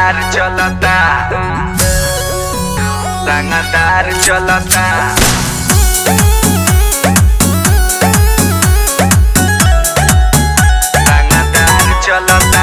रंगदार चलता रंगदार चलता रंगदार चलता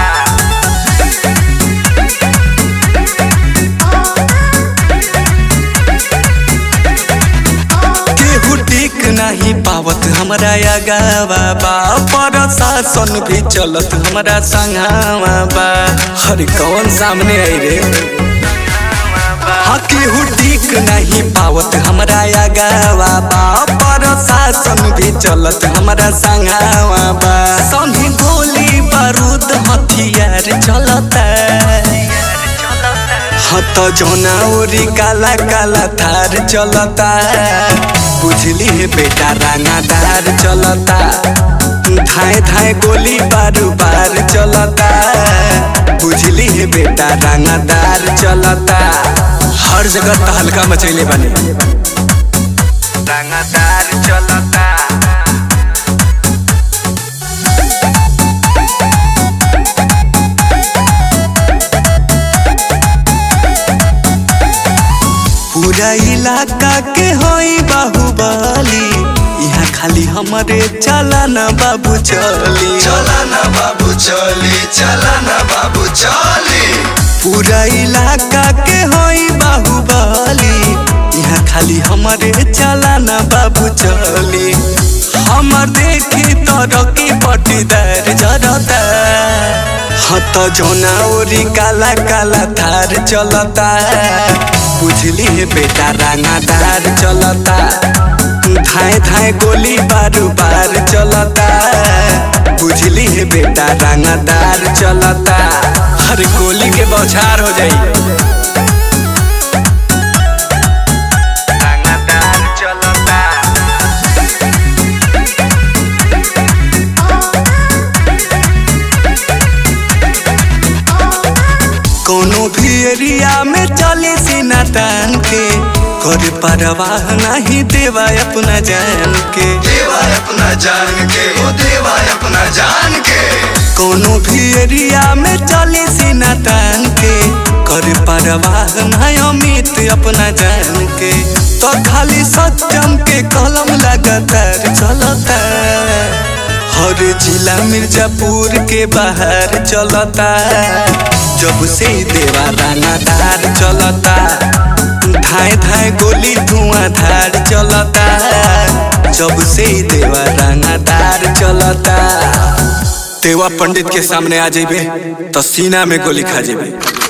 केहू टिक नहीं पावत हमरा अगावा बा प्रशासन भी चलत हमरा संघावा बा हर कौन सामने आई रे हाँ केहू टिक नहीं पावत हमरा अगावा बा प्रशासन भी चलत हमरा संघावा बा संगी गोली बारूद हथियार चलता हत जोना ओरी काला काला थार चलता बुझली है बेटा रंगादार चलता धाए धाए गोली बारू बार चलता बुझली है बेटा रंगादार चलता हर जगह तहलका मचैले बने रंगदार चलता पूरा इलाका के होई बाहुबली यहाँ खाली हमरे चला ना बाबू चली चला ना बाबू चली चला ना बाबू चली पूरा इलाका के होई बाहुबली यहाँ खाली हमरे चला ना बाबू चली हमर देखी तरकी पटीदार जरता हत जोना ओरी काला काला थार चलता बुझली है बेटा रंगादार चलता धाए धाए गोली बारू बार चलता बुझली है बेटा रंगादार चलता हर गोली के बौछार हो जाई रंगदार चलता कोनो भी एरिया में चले सीना तान के कर परवाह नहीं देवा अपना जान के देवा अपना जान के वो देवा अपना जान के कोनो भी एरिया में चले सीना तान के कर परवाह नहीं अमित अपना जान के तो खाली सत्यम के कलम लगातार चलता हर जिला मिर्जापुर के बाहर चलता जब से देवा रानादार चलता धाए धाए गोली धुआंधार चलता जब से देवा रानादार चलता देवा पंडित के सामने आ जेबे तो सीना में गोली खा जेबे